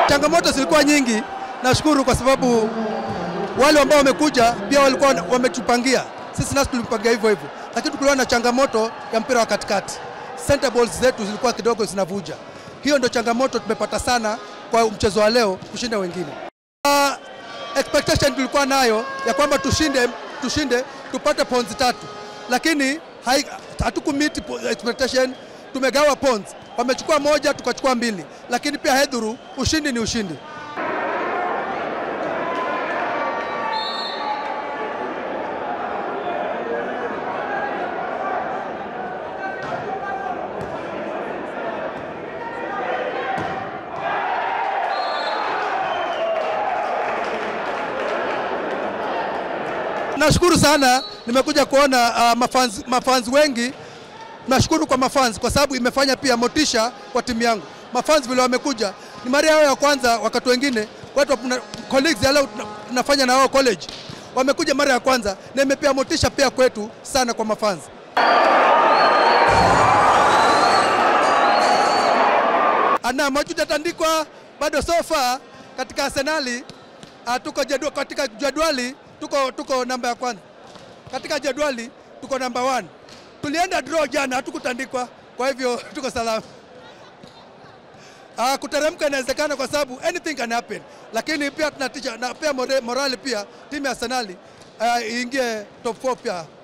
changamoto zilikuwa nyingi. Nashukuru kwa sababu wale ambao wamekuja pia walikuwa wametupangia sisi, nasi tulimpangia hivyo hivyo, lakini kulikuwa na changamoto ya mpira wa katikati. Center balls zetu zilikuwa kidogo zinavuja. Hiyo ndio changamoto tumepata sana kwa mchezo wa leo kushinda wengine. Uh, expectation tulikuwa nayo ya kwamba tushinde, tushinde tupate points tatu, lakini hatukumit expectation. Tumegawa points, wamechukua moja tukachukua mbili, lakini pia hedhuru, ushindi ni ushindi. Nashukuru sana, nimekuja kuona uh, mafans, mafans wengi. Nashukuru kwa mafans kwa sababu imefanya pia motisha kwa timu yangu. Mafans vile wamekuja ni mara yao ya kwanza, wakati wengine watu colleagues ya leo tunafanya na wao college wamekuja mara ya kwanza, na imepea motisha pia kwetu sana kwa mafans. Ana majuda tandikwa bado sofa katika Arsenali uh, tuko jadwali, katika jadwali tuko, tuko namba ya kwanza katika jadwali tuko namba one. Tulienda draw jana, hatukutandikwa, kwa hivyo tuko salama. Uh, kuteremka inawezekana kwa sababu anything can happen, lakini pia tunatisha na pia morali pia timu ya Arsenal uh, iingie top 4 pia